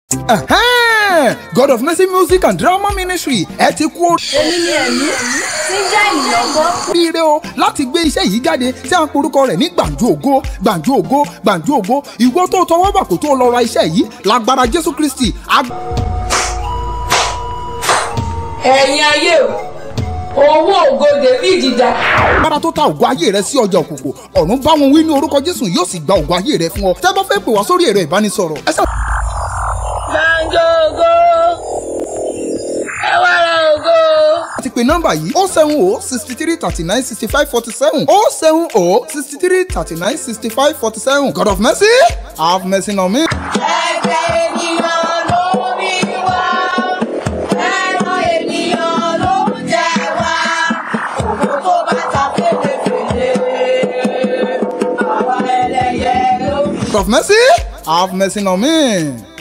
Ẹ̀hẹ́n! God of Mercy Music and Drama Ministry ẹ ti kú èmi ni ẹ̀mí tí ń jẹ́ ènìyàn gbọ́. oríire o láti gbé iṣẹ́ yìí jáde tí a ń porúkọ rẹ̀ ní gbàǹjo ògo gbàǹjo ògo gbàǹjo ògo ìwọ tó tọwọ́ bà kó tó lọ ra iṣẹ́ yìí lágbára Jésù Kristi ag- ẹ̀yin ayé o owó ògo david dà. agbára tó ta ògo ayé rẹ sí ọjà òkùnkùn ọ̀run bá wọn wí ní orúkọ Jésù yóò sì gba ògo ayé rẹ fún ọ tẹ́ bá fẹ́ pè wá sórí ẹ̀rọ ìbánisọ̀rọ̀ ẹ sá gbàǹjo ògo ẹ wá ra ògo. ti pe nọ́mbà yìí o seven o sixty three thirty nine sixty five forty seven o seven o sixty three thirty nine sixty five forty seven God of mercy have mercy on me. ẹ̀jẹ̀ ènìyàn ló bí wá ẹran ènìyàn ló ń jẹ wá òkú tó bá ta fèlèfèlè àwa ẹlẹ́yẹ ló bí. God of mercy have mercy on me.